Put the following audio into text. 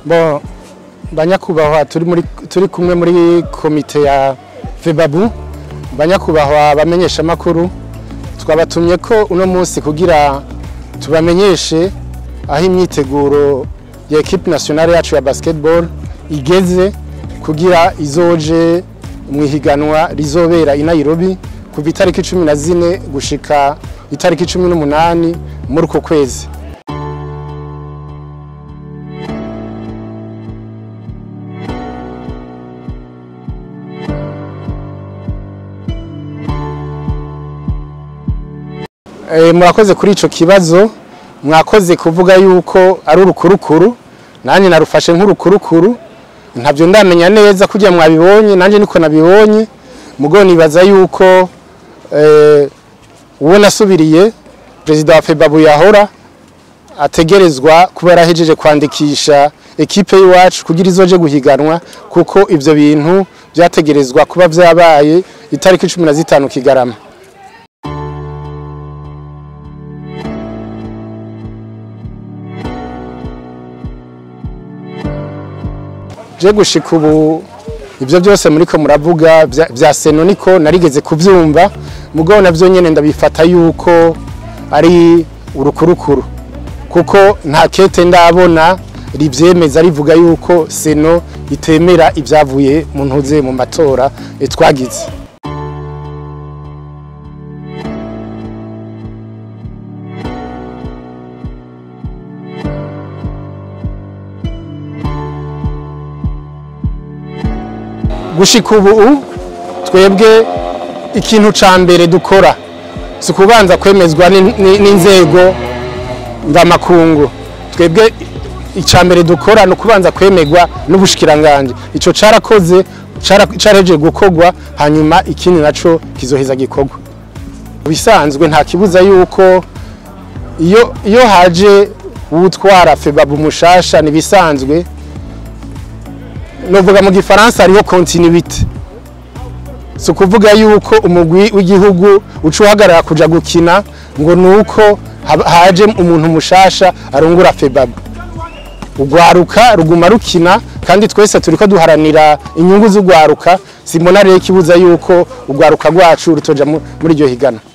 Bon, banyakubahwa turi muri turi kumwe muri komite ya Febabu banyakubahwa bamenyesha makuru twabatumye ko uno munsi kugira tubamenyeshe aho imyiteguro ya equipe nationale yacu ya basketball igeze kugira izoje mu ihiganwa rizobera i Nairobi kuva itariki cumi na zine gushika itariki cumi n'umunani muri uko kwezi Eh, murakoze kuri ico kibazo mwakoze kuvuga yuko ari urukurukuru nanjye narufashe nk'urukurukuru ntabyo ndamenya neza kugira mwabibonye nanjye niko nabibonye mugo nibaza yuko eh, uwo nasubiriye perezida wa febabu yahora ategerezwa kuba yarahejeje kwandikisha ekipe y'iwacu kugira izoje guhiganwa kuko ivyo bintu vyategerezwa kuba vyabaye itariki cumi na zitanu kigarama je gushika ubu ivyo byose muriko muravuga vya- vya seno niko narigeze kuvyumva mugabo navyo nyene ndabifata yuko ari urukurukuru kuko nta kete ndabona rivyemeza rivuga yuko seno itemera ivyavuye mu ntuze mu matora eh, twagize gushika ubu twebwe ikintu ca mbere dukora si ukubanza kwemezwa n'in- n'in- n'inzego mvamakungu twebwe ica mbere dukora ni ukubanza kwemerwa n'ubushikiranganje ico carakoze cara- carahejeje gukorwa hanyuma ikindi naco kizoheza gikorwa Mu bisanzwe nta kibuza yuko iyo iyo haje uwutwara febabu mushasha ni bisanzwe novuga mu gifaransa hariho continuité si ukuvuga yuko umugwi w'igihugu uca uhagarara kuja gukina ngo ni uko hab- haje umuntu mushasha arungura febabu urwaruka ruguma rukina kandi twese turiko duharanira inyungu z'urwaruka simbona rero ikibuza yuko urwaruka rwacu rutoja mu- muri iryo higana